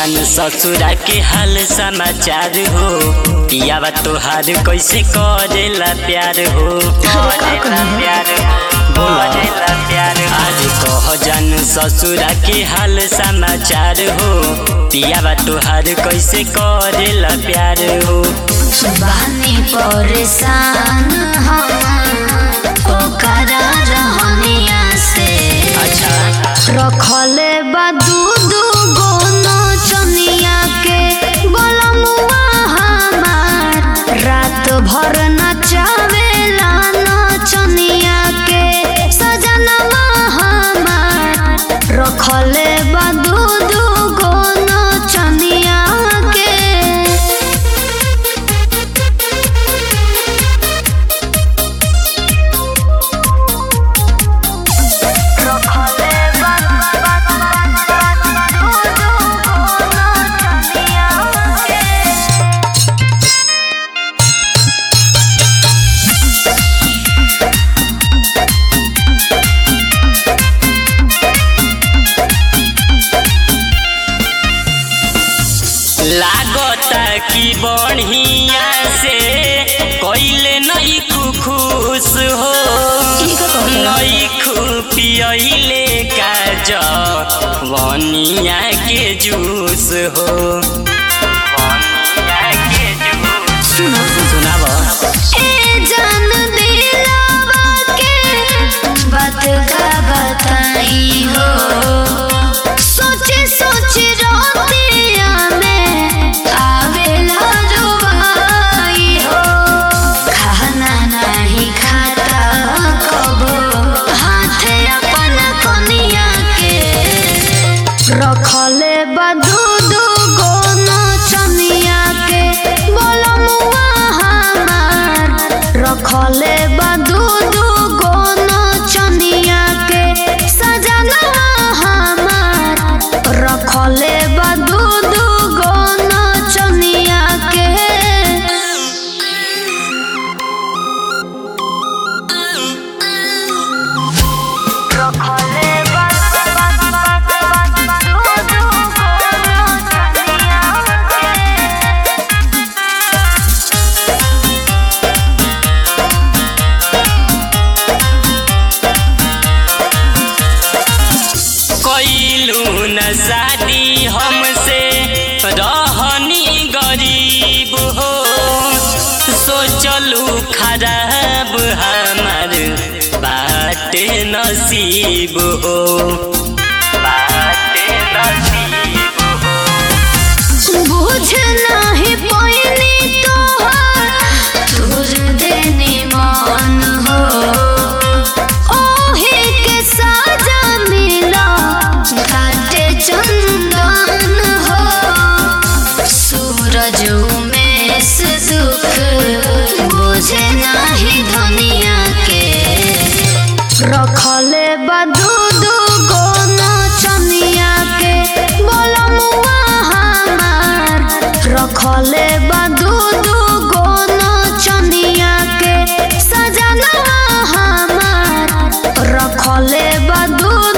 जान ससुरा के हाल समाचार हो पियावा तोहार कैसे करेला प्यार हो करेला प्यार हो करेला प्यार आज कह जान ससुरा के हाल समाचार हो पियावा तोहार कैसे करेला प्यार हो बानी परेशान हम ओकरा रहनिया से अच्छा रखले बा दूध गोनो चनिया के बलमुआ हमार रात भर नचावेला नचनिया के सजनवा हमार रखले बा दूध गोनो चनिया के लागता कि बढ़िया से कैले नई खुश हो नई पियले काज वनिया के जूस हो वनिया के जूस सुनाब ए जान दिलवा के बात का बताई हो सोचे सोचे रोतिया में आवेला रुबाई हो खाना नहीं खाता कबो हाथे अपन कनिया के रखले बा दूध गोनो चनिया के बोलमुआ हमार रखले बा दूध गोनो चनिया के सजनवा हमार रखले बा दूध गोनो चनिया के रखले बा दूध गोनो चनिया के कैलू न शादी हमसे रहनी गरीब हो सोचलू खराब हमार बाट नसीब हो बाट नसीब हो बुझ नाही पैनी तोहर तुर देने मान हो ओहे के साजा मिला घाटे चंदन हो सूरज में से दुख बुझे नाही धनिया के रखले बा दूध गोनो चनिया के बोलमुआ हमार रखले बा दूध गोनो चनिया के सजनवा हमार रखले बा दूध